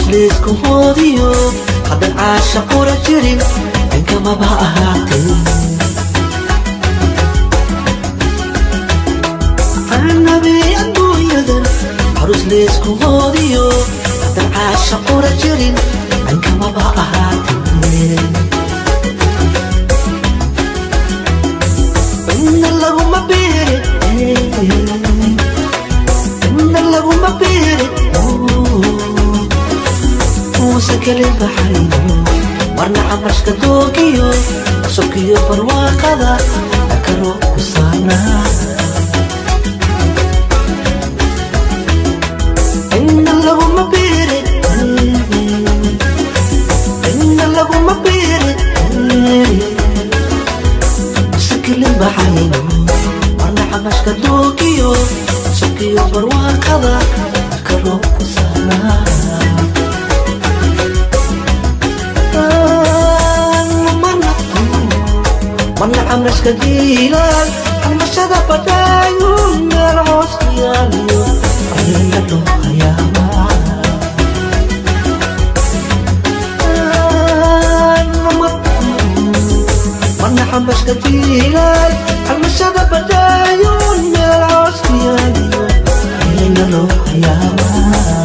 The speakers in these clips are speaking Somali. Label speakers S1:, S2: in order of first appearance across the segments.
S1: laysku hoodiyo haddan caasha qura jirin inkamaba ahaatee anabi adduunyadan arus laysku hoodiyo haddan caasha qura jirin inkamaba ahaatee inna laguma beere inna laguma beere muuse kelin baxayno marna camarshka doogiyo sokiyo barwaaqada akaro ku saanaa inna laguma beere inna laguma beere musakelin baxayno marna camarshka doogiyo sokiyo barwaaqada akaro ku saanaa mana camrashka jiilaal almashada badaayo meel hoos ku yaaliyo ayla loo hayaamaa mana camrashka jiilaal almashada badaayo meel hoos ku yaaliyo ayla loo hayaamaa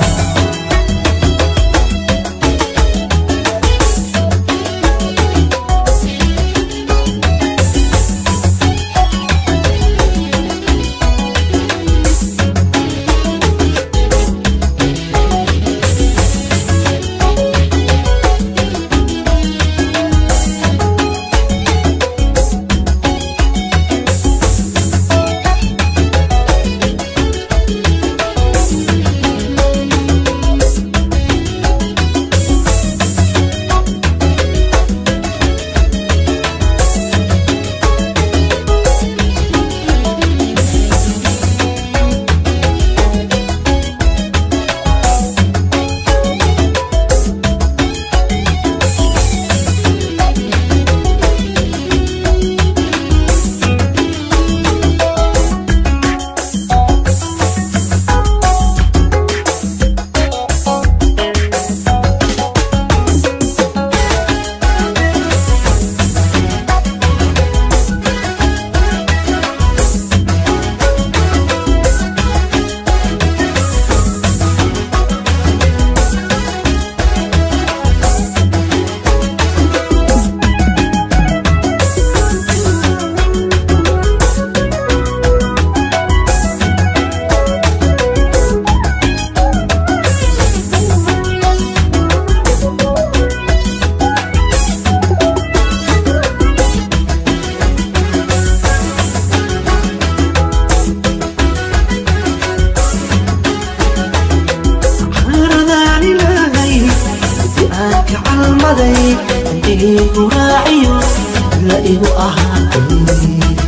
S1: Haradaan ilaahay inti aan ka calmaday intiigu raaciyo la igu ahaatay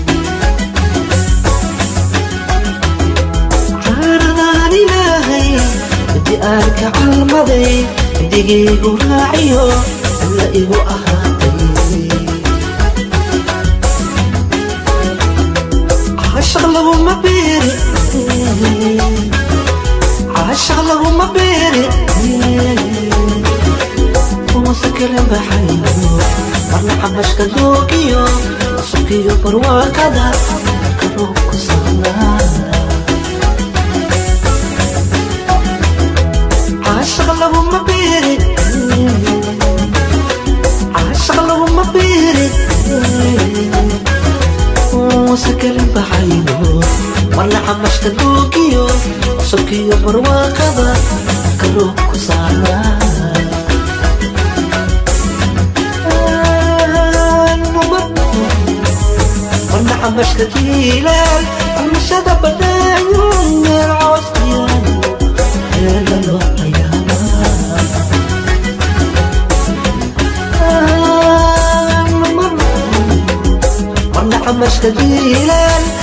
S1: Haradaan ilaahay inti aan ka calmaday intigiigu raaciyo la igu ahaatay عاشق لهما بيري عاشق لهما بيري ومسكر بحيو مرنا حمش كدوكيو سكيو بروا كذا كروك صنا عاشق لهما بيري عاشق لهما بيري وسكر بحيو مرنا حمش كدوكيو سكيو بروا كذا كروك صنا warna camashka jiilaal camashada badaayo meel coos ku yaalo heela loo hayaamaa warna camashka jiilaal